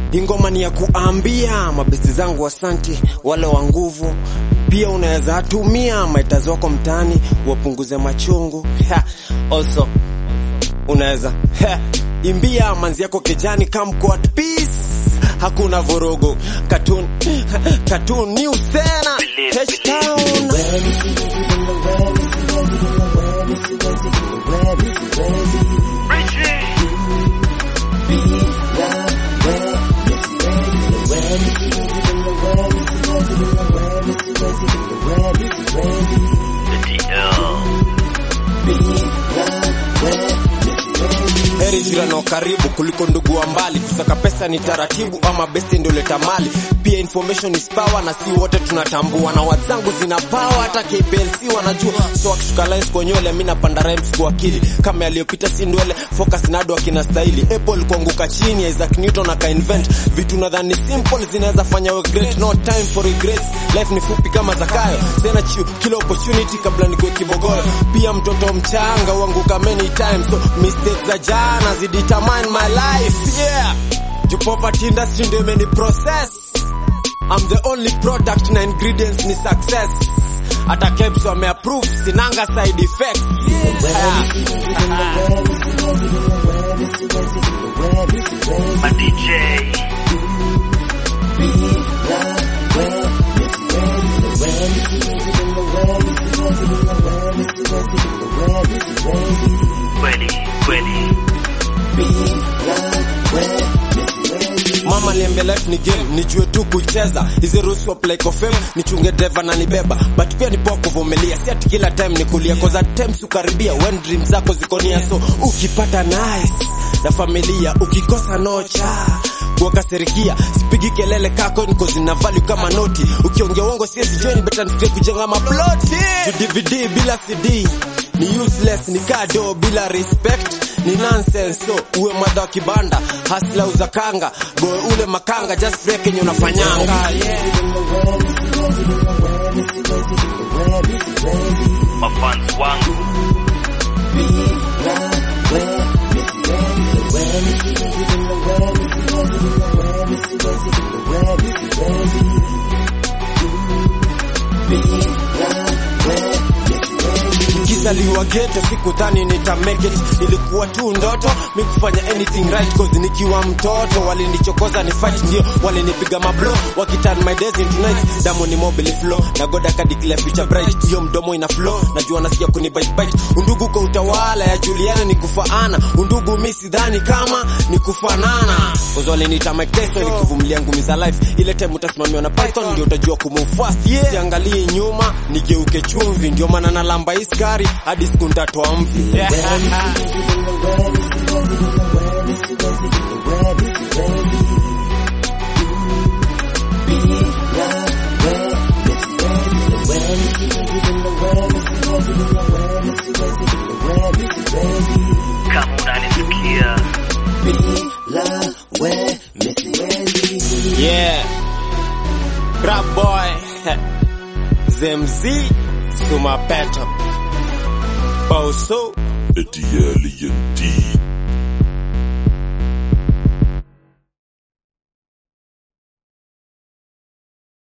ingoma ni ya kuambia mabesti zangu asante, wale wa nguvu pia unaweza tumia maitazi wako mtaani wapunguze machungu ha, also unaweza ha, imbia manzi yako kijani come quote peace hakuna vurugu cartoon cartoon news tena H town heri jirani wa karibu kuliko ndugu wa mbali. Kusaka pesa ni taratibu, ama besti ndio leta mali. Pia information is power, na si wote tunatambua, na wazangu zina power, hata KPLC wanajua. So akishuka lines kwa nywele, mimi napanda rhymes kwa akili, kama yaliyopita si ndwele. Focus nado akina stahili, Apple kuanguka chini, Isaac Newton aka invent vitu nadhani simple zinaweza fanya we great. No time for regrets, life ni fupi kama Zakayo, sena chiu kila opportunity kabla nikuwe kibogoyo. Pia mtoto mchanga uanguka many times, so mistakes za jana zidetermine my life yeah. Juu poverty industry ndio imeni process I'm the only product na ingredients ni success hata Kebs wameapprove sinanga side effects yeah. My DJ. Kweli, kweli. Mama niambia life ni game, nijue tu kucheza. Hizi rules wa play kwa fame, nichunge driver na nibeba. But pia ni poa kuvumilia, si ati kila time ni kulia. Cause at times ukaribia, when dreams zako ziko nia. So ukipata nice na familia, ukikosa nocha kuwakasirikia sipigi kelele kako niko zina value kama noti ukiongea uongo siwezi join better nifikie kujenga maploti DVD bila CD ni useless ni kado bila respect ni nonsense so uwe mwadha wa kibanda hasla uza kanga goe ule makanga just break yenye unafanyanga yeah. Mafans wangu. Nikizaliwa ghetto sikudhani nita make it, ilikuwa tu ndoto mi kufanya anything right cause nikiwa mtoto walinichokoza ni fight, ndio walinipiga mablo wakiturn my days into nights. Damu ni mobile flow na God akadeclare future bright, hiyo mdomo ina flow, najua nasikia kuni bite bite. Undugu kwa utawala ya Juliana ni kufaana, undugu mi sidhani kama ni kufanana, cause waliniita Mike Tyson nikivumilia ngumi za life. Ile time utasimamiwa na Python ndio utajua kumove fast, yeah. Siangalie nyuma nigeuke chumvi, ndio maana nalamba hii skari hadi siku nitatoa mvi yeah. Kama unanisikia. Yeah. Rap boy. Zemzi. Sumapeto. Boso. The alien D.